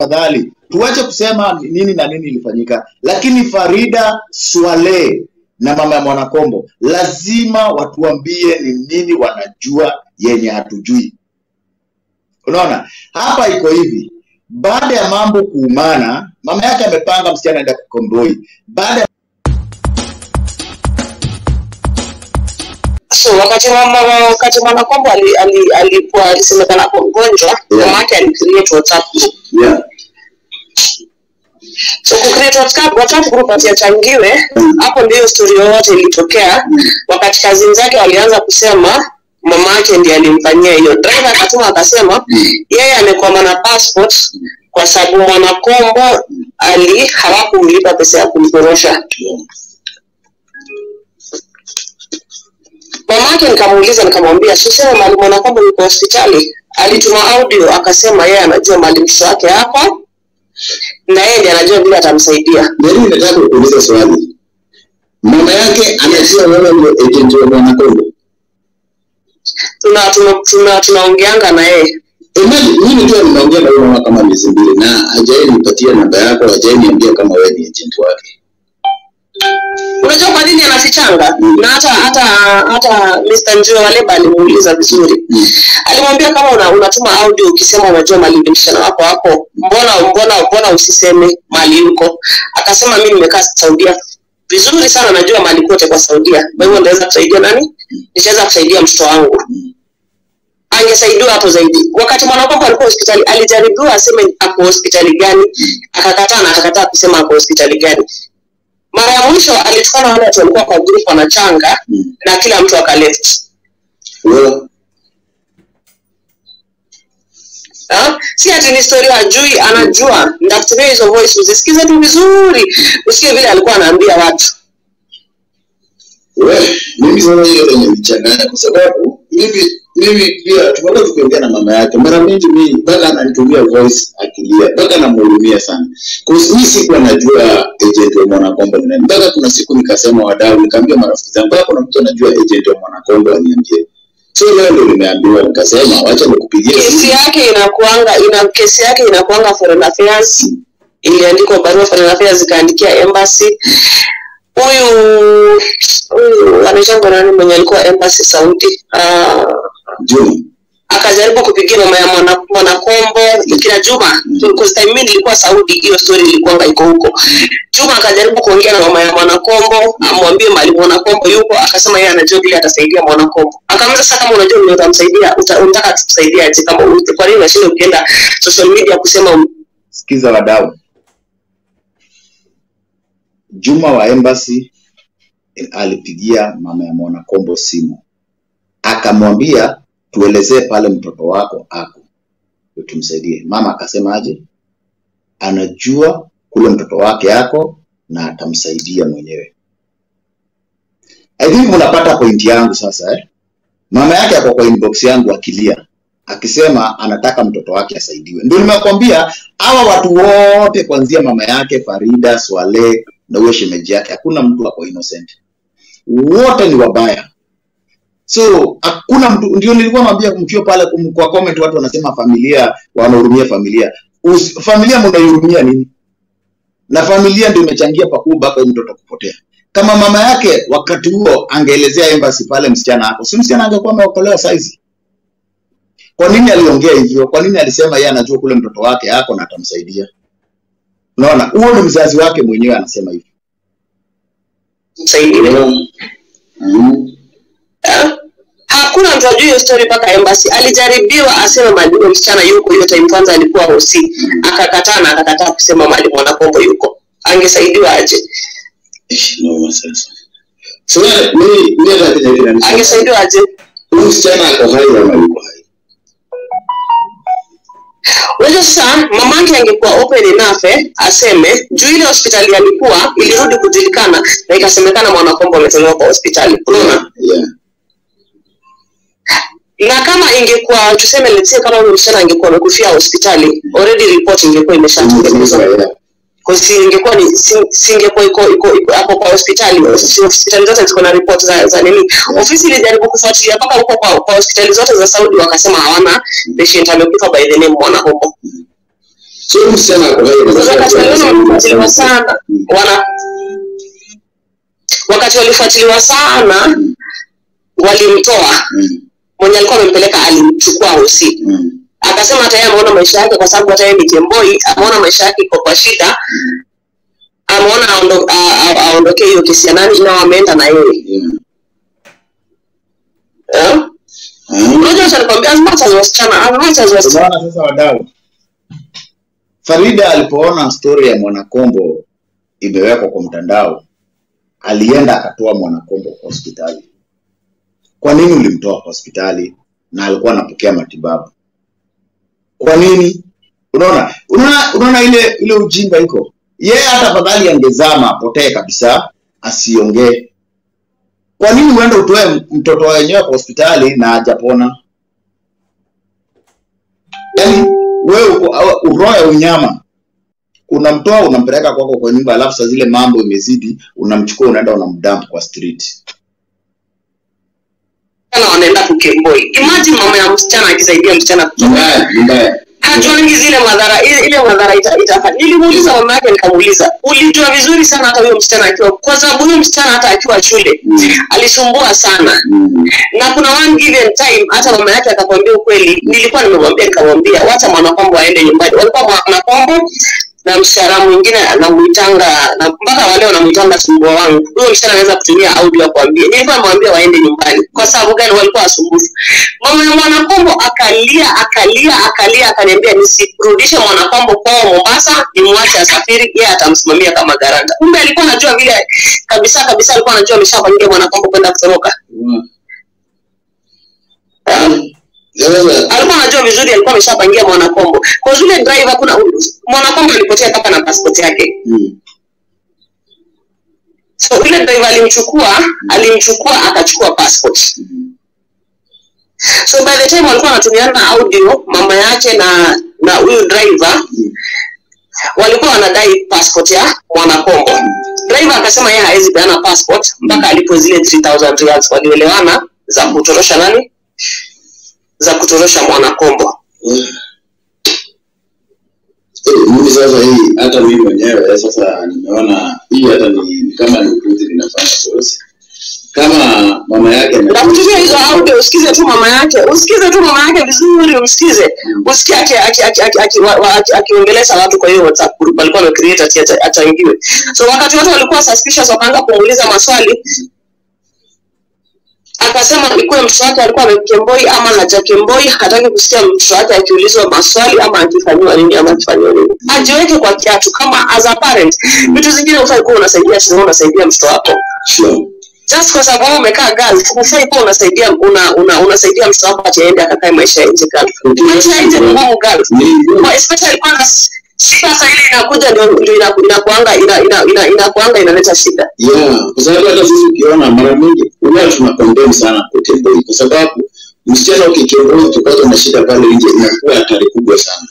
tafadhali tuache kusema nini na nini ilifanyika, lakini Farida Swale na mama ya Mwanakombo lazima watuambie ni nini wanajua yenye hatujui. Unaona, hapa iko hivi, baada ya mambo kuumana, mama yake amepanga msichana aenda Kikomboi. Baada ya so wakati mama wakati mwanakombo ali- ali- alikuwa alisemekana kwa mgonjwa Yeah. mama yake alicreate whatsapp group yeah. so kucreate whatsapp whatsapp group ati achangiwe hapo ndio story yoyote ilitokea wakati kazini zake walianza kusema mama yake ndiye alimfanyia hiyo driver akatuma akasema yeye amekwama na passport kwa sababu mwanakombo ali hawakumlipa pesa ya kumtorosha mama yake nikamuuliza nikamwambia sisema mali mwanakombo yuko hospitali alituma audio akasema yeye anajua mali mtoto wake hapa na yeye ndiye anajua vile atamsaidia Mimi nataka kuuliza swali. Mama yake anajua wewe ndio agent wa Mwanakombo. tuna tuna tuna tunaongeanga na yeye Imagine mimi tu nimeongea na huyo mama kama miezi mbili na hajai nipatia namba yako, hajai niambia kama wewe ni agent wake. unajua kwa nini anafichanga Mm. na hata hata hata Mr. Njue Waleba alimuuliza vizuri Mm. alimwambia kama una, unatuma audio ukisema unajua mali ni msichana wako wako mbona mbona mbona usiseme mali yuko akasema mimi nimekaa Saudia vizuri sana najua mali kote kwa Saudia kwa hivyo ndaweza kusaidia nani nitaweza kusaidia mtoto wangu angesaidiwa hapo zaidi wakati mwanakwako alikuwa hospitali alijaribiwa aseme ako hospitali gani akakataa na akakataa kusema ako hospitali gani mara ya mwisho alitukana wale watu walikuwa kwa group wanachanga Mm. na kila mtu akaleft Wewe Ha? si ati ni story hajui anajua ndakutumia hizo voice uzisikize tu vizuri usikie vile alikuwa anaambia watu wewe mimi sasa hiyo yenye mchanganya kwa sababu mimi mimi pia tumekuwa tukiongea na mama yake mara mingi mimi mpaka ananitumia voice akilia mpaka namhurumia sana kwa sababu mimi sikuwa najua agent wa Mwanakombo ni nani mpaka kuna siku nikasema wadau nikaambia marafiki zangu mpaka kuna mtu anajua agent wa Mwanakombo aniambie so leo ndio nimeambiwa nikasema wacha nikupigie kesi simu yake inakuanga ina kesi yake inakuanga foreign affairs iliandikwa barua foreign affairs ikaandikia embassy huyu huyu anaitangwa nani mwenye alikuwa embassy Saudi uh, Juma akajaribu kupigia mama ya mwana- mwanakombo kina Juma because time mimi nilikuwa Saudi, hiyo story ilikuwanga iko huko. Juma akajaribu kuongea na mama ya mwanakombo amwambie mali mwanakombo yuko, akasema yeye anajua vile atasaidia mwanakombo. Akamuuliza sasa, kama unajua vile utamsaidia, uta- unataka tukusaidia aje? Kama u- kwa nini unashinda ukienda social media kusema sikiza wadau. Juma wa embassy eh, alipigia mama ya Mwanakombo simu akamwambia tuelezee pale mtoto wako ako ndio tumsaidie. Mama akasema aje, anajua kule mtoto wake ako na atamsaidia mwenyewe. I think mnapata pointi yangu sasa eh? Mama yake ako kwa inbox yangu akilia akisema anataka mtoto wake asaidiwe. Ndio nimekwambia hawa watu wote kuanzia mama yake Farida, Swale na huyo shemeji yake, hakuna mtu ako innocent, wote ni wabaya. So hakuna mtu, ndio nilikuwa naambia mkiwa pale kum- kwa comment, watu wanasema familia wanahurumia familia. Us, familia mnaihurumia nini? Na familia ndio imechangia pakubwa mpaka huyu mtoto kupotea. Kama mama yake wakati huo angeelezea embassy pale msichana hapo, si msichana angekuwa ameokolewa saizi? Kwa nini aliongea hivyo? Kwa nini alisema yeye anajua kule mtoto wake ako na atamsaidia? Unaona, huo ni mzazi wake mwenyewe anasema hivyo. msaidiwe. Mm. Eh? Hakuna mtu ajui hiyo story mpaka embassy. Alijaribiwa aseme mali huyo msichana yuko, hiyo time kwanza alikuwa hosi, akakataa na akakataa kusema mali mwanakombo yuko. Angesaidiwa aje? Ish, noma sasa. So mimi mimi hata kile kile Angesaidiwa aje? Huyu msichana ako hai ama yuko hai? Unajua sasa mamake angekuwa open enough eh, aseme juu ile hospitali alikuwa ilirudi kujulikana na ikasemekana mwanakombo ametolewa kwa hospitali. Unaona? Yeah. Na kama ingekuwa tuseme let's say kama huyo msichana angekuwa amekufia hospitali, already report ingekuwa imeshatengenezwa. Yeah. Kwa si ingekuwa ni si- singekuwa iko iko iko hapo kwa hospitali. Si hospitali zote ziko na report za za nini. Ofisi ilijaribu kufuatilia mpaka huko kwa, kwa hospitali zote za Saudi wakasema hawana patient amekufa by the name Mwanakombo. so huyu msichana ako hai kwa sababu wakati waliona walifuatiliwa sana Mm. wana wakati walifuatiliwa sana walimtoa Mm, mwenye alikuwa amempeleka alimchukua hosi mm, akasema hata yeye ameona maisha yake kwa sababu hata yeye ni kemboi ameona maisha yake iko kwa shida ameona aondo- a- a- aondokee hiyo kesi ya nani na wameenda na yeye yeah. Eh? Ah, unajua acha nikwambia as much as wasichana as much as wasichana unaona sasa wadau farida alipoona stori ya mwanakombo imewekwa kwa mtandao alienda akatoa mwanakombo kwa hospitali kwa nini ulimtoa kwa hospitali na alikuwa anapokea matibabu kwa nini unaona unaona unaona ile ile ujinga iko yeye hata afadhali angezama apotee kabisa asiongee kwa nini uende utoe mtoto wenyewe kwa hospitali na hajapona yaani wewe uko awa- roho ya unyama unamtoa unampeleka kwako kwa nyumba alafu saa zile mambo imezidi unamchukua unaenda unamdamp kwa street wanaenda kukemboi imagine mama ya msichana akisaidia msichana ni kutoka mbaya ni mbaya hajuangi zile madhara ile, ile madhara ita, itafanya nilimuuliza mama yake nikamuuliza ulijua vizuri sana hata huyo msichana akiwa kwa sababu huyo msichana hata akiwa shule Mm. alisumbua sana Mm, na kuna one given time hata mama yake akakwambia ukweli nilikuwa nimemwambia nikamwambia wacha mwanakwambo aende nyumbani walikuwa mwanakwambo na msichana mwingine anamuitanga na mpaka wale wanamuitanga sumbua wangu huyo msichana anaweza kutumia audio kuambia nilikuwa nimwambia waende nyumbani kwa sababu gani walikuwa wasumbufu mama ya mwanakombo akalia akalia akalia akaniambia nisirudishe mwanakombo kwao mombasa nimwache asafiri yeye atamsimamia kama garanta kumbe alikuwa anajua vile kabisa kabisa alikuwa anajua ameshapangia mwanakombo kwenda kutoroka wow. um, Sasa alikuwa anajua vizuri alikuwa ameshapangia mwanakombo kwa zile driver kuna mwanakombo alipotea mpaka na passport yake mm, so yule driver alimchukua alimchukua akachukua passport mm, so by the time walikuwa wanatumiana audio mama yake na na huyu driver mm, walikuwa wanadai passport ya mwanakombo driver akasema yeye hawezi peana passport mpaka alipo zile 3000 reals walielewana za kutorosha nani za kutorosha mwanakombo wow. Eh, mimi sasa hii hata mimi mwenyewe sasa nimeona hii hata ni, ni kama ni upuzi linafanya sosi kama mama yake na kutumia hizo audio usikize tu mama yake usikize tu mama yake vizuri umsikize usikie aki- aki- aki- aki- aki- wa- wa- aki- akiongelesha watu kwa hiyo whatsapp group alikuwa amecreate ati ata- achangiwe so wakati watu walikuwa suspicious wakaanza kumuuliza maswali akasema ikuwe mtoto wake alikuwa amekemboi ama hajakemboi hataki kusikia mtoto wake akiulizwa maswali ama akifanyiwa nini ama akifanyiwa nini ajiweke kwa kiatu kama as a parent vitu zingine ufai kuwa unasaidia shule unasaidia mtoto wako sure. just kwa sababu wewe umekaa girl hufai kuwa unasaidia una, una, unasaidia mtoto wako ati aende akakae maisha ya nje girl maisha ya nje ni ngumu girl Ni- Kwa especially kwanza shida saa ile inakuja ndio ndio ina- inakuanga ina ina ina inakuanga inaleta shida yeah, kwa sababu hata sisi ukiona mara mingi huwa tuna condemn sana kutemboi kwa sababu msichana ukitemboi ukipata na shida pale nje inakuwa hatari kubwa sana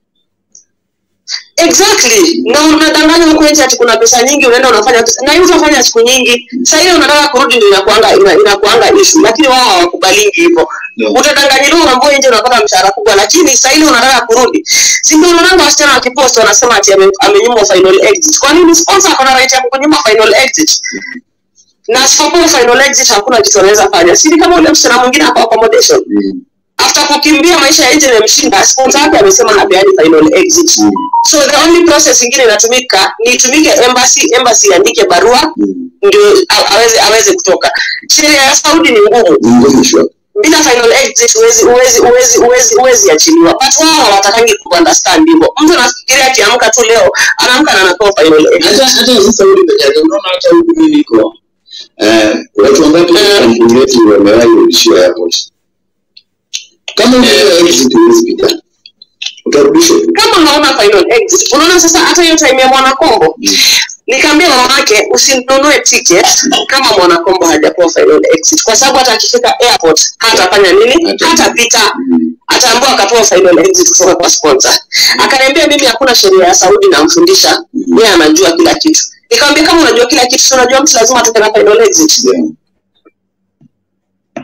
exactly na unadanganya huko nje ati kuna pesa nyingi unaenda unafanya pesa na hiyo utafanya siku nyingi saa ile unataka kurudi ndio inakuanga ina, inakuanga issue lakini wao hawakubalingi hivyo Yeah. utadanganyiliwa unaambia nje unapata mshahara kubwa lakini saa ile unataka kurudi si ndio unaona wasichana wakipost wanasema ati ame- amenyimwa final exit kwa nini sponsor ako na right ya kukunyima final exit na asipokuwa final exit hakuna kitu anaweza fanya si ni kama ule msichana mwingine hapo accommodation Mm, after kukimbia maisha ya nje imemshinda sponsor yake amesema hapeani final exit mm, so the only process ingine inatumika ni itumike embassy embassy iandike barua mm. ndio a- aweze aweze kutoka sheria ya saudi ni ngumu Ni ngumu sure. bila final exit huwezi huwezi huwezi huwezi huwezi achiliwa but wao hawatakangi kuunderstand hivyo mtu anafikiria akiamka tu leo anaamka na anapewa final exit hata hata sasa huyu peke yake unaona hata huku mimi niko eh, watu wangapi Eh. kampuni yetu wamewahi kurudishiwa airport kama unaelewa exit huwezi pita utarudishwa tu kama hauna final exit unaona sasa hata hiyo time ya mwanakombo nikaambia mama yake usinunue ticket kama mwanakombo hajapewa final exit kwa sababu hata akifika airport hatafanya nini Hata- hatapita Mm, ataambiwa akapewa final exit kutoka kwa sponsor akaniambia mimi hakuna sheria ya saudi namfundisha yeye anajua kila kitu nikamwambia kama unajua kila kitu si unajua mtu lazima atoke na final exit yeah.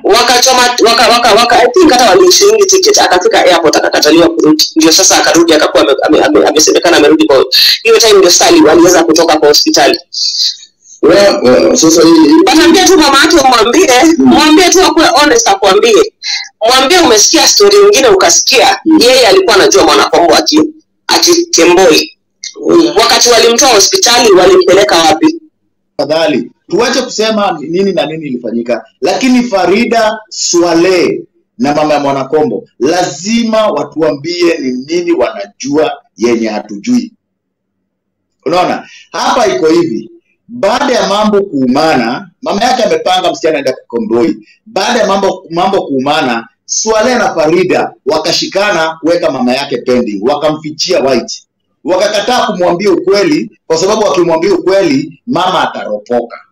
wakachoma waka, waka, waka, I think hata walishiringi ticket akafika airport akakataliwa kurudi ndio sasa akarudi akakuwa ame- ame- ame- amesemekana amerudi kwa hiyo time ndio sali waliweza kutoka kwa hospitali Wa- wa- sasa hii wataambia tu mama yake umwambie mwambie tu akuwe honest akwambie mwambie umesikia story nyingine ukasikia yeye alikuwa anajua mwanakombo aki akitemboi wakati walimtoa hospitali walimpeleka wapi tafadhali tuache kusema nini na nini ilifanyika lakini farida swale na mama ya mwanakombo lazima watuambie ni nini wanajua yenye hatujui unaona hapa iko hivi baada ya mambo kuumana mama yake amepanga msichana aenda kukomboi baada ya mambo mambo kuumana swale na farida wakashikana kuweka mama yake pending wakamfichia white wakakataa kumwambia ukweli kwa sababu wakimwambia ukweli mama ataropoka